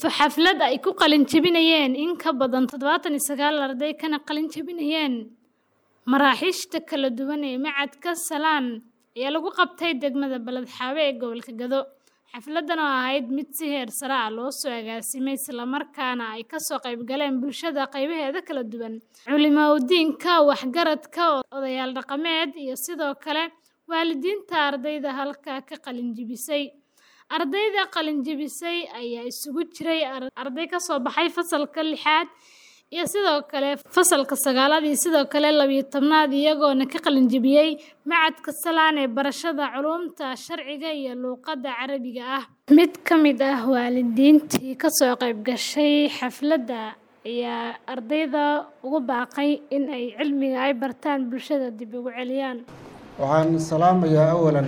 xaflad ay ku qalin jebinayeen in ka badan toddobaatan iyo sagaal arday kana qalin jebinayeen maraaxiishta kala duwan ee macadka salaan ayaa lagu qabtay degmada baledxaabe ee gobolka gado xafladan oo ahayd mid si heer sare ah loo soo agaasimay islamarkaana ay kasoo qayb galeen bulshada qaybaheeda kala duwan culimaudiinka waxgaradka odayaal dhaqameed iyo sidoo kale waalidiinta ardayda halkaa ka qalin jebisay ardayda qalin jebisay ayaa isugu jiray arday kasoo baxay fasalka lixaad iyo sidoo kale fasalka sagaalaad iyo sidoo kale labiyo tobnaad iyagoona ka qalin jebiyey macadka salaan ee barashada culuumta sharciga iyo luuqadda carabiga ah mid ka mid ah waalidiintii kasoo qayb gashay xafladda ayaa ardayda ugu baaqay in ay cilmiga ay bartaan bulshada dib ugu celiyaan waxaan salaamayaa awalan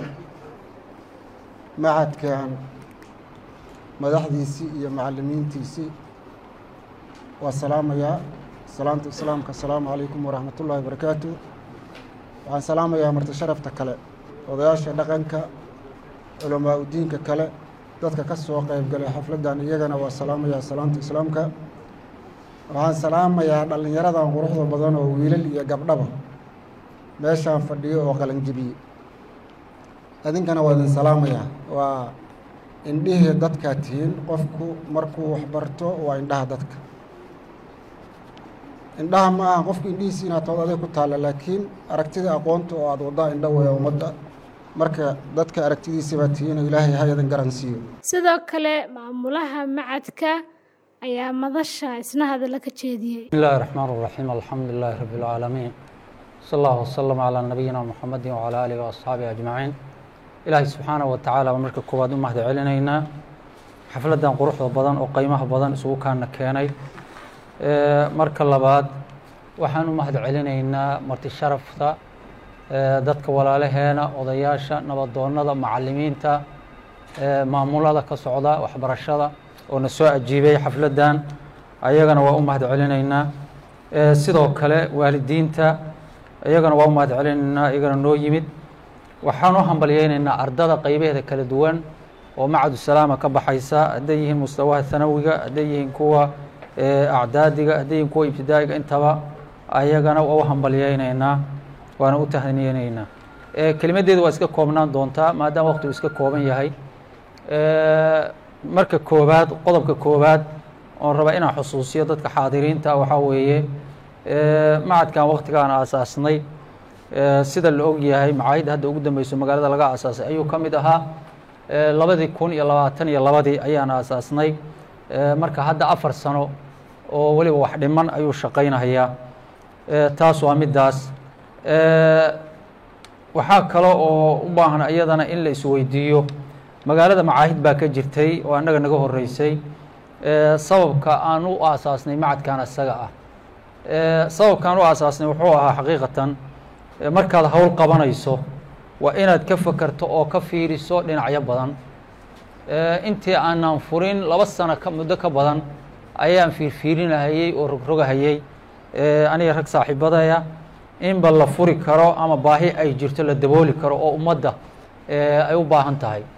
macadkan madaxdiisii iyo macalimiintiisii waa salaamayaa salaamta islaamka asalaamu calaykum waraxmat ullaahi barakaatu waxaan salaamayaa marti sharafta kale odayaasha dhaqanka culamaa udiinka kale dadka ka soo qayb galay xafladdan iyagana waa salaamayaa salaamta islaamka waxaan salaamayaa dhallinyaradan quruxda badan oo wiilal iyo gabdhaba meeshaan fadhiyo oo qalanjibiyey idinkana waa idin salaamayaa waa indhihii dadkaa tihiin qofku markuu waxbarto waa indhaha dadka indhaha ma aha qofku indhihiisi inaad tood aday ku taalla laakiin aragtida aqoonta oo aada waddaa indho weya ummadda marka dadka aragtidiisabaa tihiin oo ilaahay ha idin garan siiyo sidoo kale maamulaha macadka ayaa madasha isna hadalla ka jeediyey بسم الله الرحمن الرحيم الحمد لله رب العالمين صلى الله وسلم على نبينا محمد وعلى آله وأصحابه أجمعين إلهي سبحانه وتعالى marka koowaad u mahad celinaynaa xafladan quruxda badan oo qiimaha badan isugu kaana keenay marka labaad waxaan u mahad celinaynaa marti sharafta dadka walaalaheena odayaasha nabadoonnada macalimiinta maamulada ka socda waxbarashada oo na soo ajiibay xafladdan ayagana waa u mahad celinaynaa sidoo kale waalidiinta iyagana waa u mahad celinaynaa iyagana noo yimid waxaan u hambalyeynaynaa ardada qaybaheeda kala duwan oo macadu salaama ka baxaysa hadday yihiin mustawaha hanawiga hadday yihiin kuwa acdaadiga hadday yihiin kuwa ibtidaa'iga intaba ayagana waa u hambalyeynaynaa waana u tahniyeynaynaa kelimaddeedu waa iska koobnaan doontaa maadaama waqtigu iska kooban yahay marka koobaad qodobka koobaad oon raba inaan xusuusiyo dadka xaadiriinta waxaa weeye macadkan waqtigaan aasaasnay sida la og yahay macaahidda hadda ugu dambeyso magaalada laga aasaasay ayuu ka mid ahaa labadii kun iyo labaatan iyo labadii ayaan aasaasnay marka hadda afar sano oo weliba wax dhiman ayuu shaqaynayaa taas waa middaas waxaa kale oo u baahan iyadana in la isweydiiyo magaalada macaahid baa ka jirtay oo annaga naga horeysay sababka aan u aasaasnay macadkan isaga ah sababkaan u aasaasnay wuxuu ahaa xaqiiqatan markaad howl qabanayso waa inaad ka fakerto oo ka fiiriso dhinacyo badan intii aanan furin laba sano ka muddo ka badan ayaan fiirfiirinahayey oo rogrogahayey aniga rag saaxiibadaya inba la furi karo ama baahi ay jirto la dabooli karo oo ummadda ay u baahan tahay